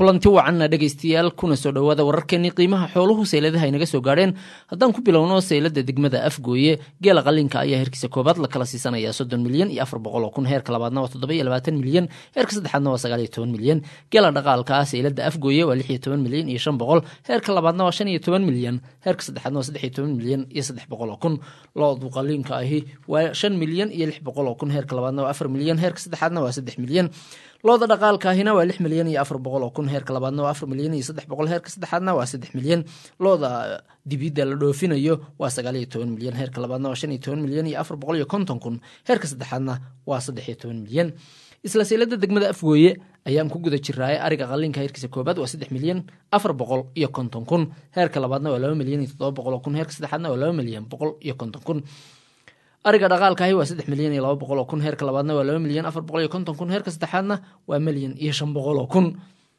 kulanti wacanna dhegaystayaal kuna soo dhowaada wararkeenii qiimaha xooluhu seyladaha inaga soo gaadheen haddaan ku bilowno seylada degmada afgooye geela qalinka ayaa heerkiisa koobaad la kala siisanaya soddon milyan iyo afar boqol oo kun heerka labaadna waa toddoba iyo labaatan milyan heerka saddexaadna waa sagaal iyo toban milyan geela dhaqaalka ah seylada afgooye waa lix iyo toban milyan iyo shan boqol heerka labaadna waa shan iyo toban milyan heerka saddexaadna waa saddex iyo toban milyan iyo saddex boqol oo kun loodu qalinka ahi waa shan milyan iyo lix boqol oo kun heerka labaadna waa afar milyan heerka saddexaadna waa saddex milyan looda dhaqaalkaahina waa lix milyan iyo afar boqol oo kun heerka labaadna waa afar milyan iyo saddex boqol heerka saddexaadna waa saddex milyan looda dibidda la dhoofinayo waa sagaal iyo toban milyan heerka labaadna waa shan iyo toban milyan iyo afar boqol iyo konton kun heerka saddexaadna waa saddex iyo toban milyan isla seylada degmada afgooye ayaan ku guda jiraaye ariga qalinka heerkiisa koobaad waa saddex milyan afar boqol iyo konton kun heerka labaadna waa laba milyan iyo toddoba boqol oo kun heerka saddexaadna waa laba milyan boqol iyo konton kun ariga dhaqaalkaahi waa saddex milyan iyo laba boqol oo kun heerka labaadna waa laba milyan afar boqol iyo konton kun heerka saddexaadna waa milyan iyo shan boqol oo kun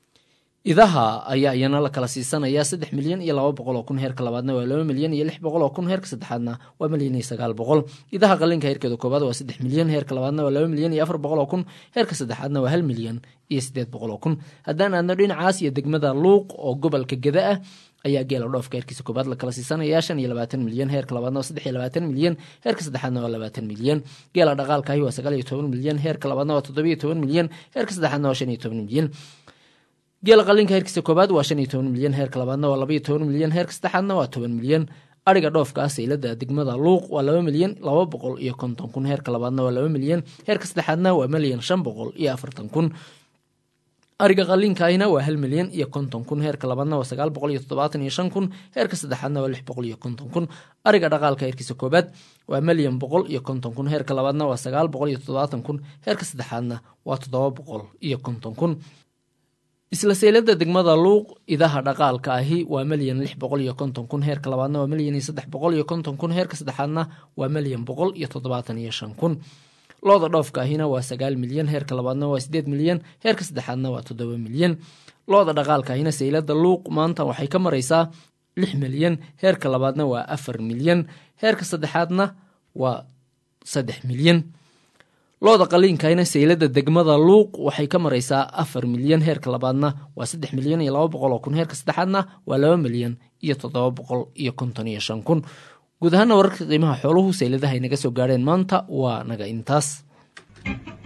idaha ayaa iyana la kala siisanaya saddex milyan iyo laba boqol oo kun heerka labaadna waa laba milyan iyo lix boqol oo kun heerka saddexaadna waa milyan iyo sagaal boqol idaha qalinka heerkeeda koobaad waa saddex milyan heerka labaadna waa laba milyan iyo afar boqol oo kun heerka saddexaadna waa hal milyan iyo siddeed boqol oo kun haddaan aadno dhinacaas iyo degmada luuq oo gobolka geda ah ayaa geela dhoofka heerkiisa koobaad la kala siisanaya shan iyo labaatan milyan heerka labaadna waa saddex iyo labaatan milyan heerka saddexaadna waa labaatan milyan geela dhaqaalkaahi waa sagaal iyo toban milyan heerka labaadna waa toddoba iyo toban milyan heerka saddexaadna waa shan iyo toban milyan geela qalinka heerkiisa koobaad waa shan iyo toban milyan heerka labaadna waa laba iyo toban milyan heerka saddexaadna waa toban milyan ariga dhoofka ah seylada degmada luuq waa laba milyan laba boqol iyo konton kun heerka labaadna waa laba milyan heerka saddexaadna waa milyan shan boqol iyo afartan kun ariga qalinkaahina waa hal milyan iyo konton kun heerka labaadna waa sagaal boqol iyo toddobaatan iyo shan kun heerka saddexaadna waa lix boqol iyo konton kun ariga dhaqaalka heerkiisa koobaad waa milyan boqol iyo konton kun heerka labaadna waa sagaal boqol iyo toddobaatan kun heerka saddexaadna waa toddoba boqol iyo konton kun isla seylada degmada luuq idaha dhaqaalka ahi waa milyan lix boqol iyo konton kun heerka labaadna waa milyan iyo saddex boqol iyo konton kun heerka saddexaadna waa milyan boqol iyo toddobaatan iyo shan kun looda dhoofka ahina waa sagaal milyan heerka labaadna waa sideed milyan heerka saddexaadna waa toddoba milyan looda dhaqaalka ahina seylada luuq maanta waxay ka maraysaa lix milyan heerka labaadna waa afar milyan heerka saddexaadna waa saddex milyan looda qaliinkahina seylada degmada luuq waxay ka maraysaa afar milyan heerka labaadna waa saddex milyan iyo laba boqol oo kun heerka saddexaadna waa laba milyan iyo toddoba boqol iyo konton iyo shan kun guud ahaana wararka qiimaha xooluhu seyladaha ay naga soo gaadheen maanta waa naga intaas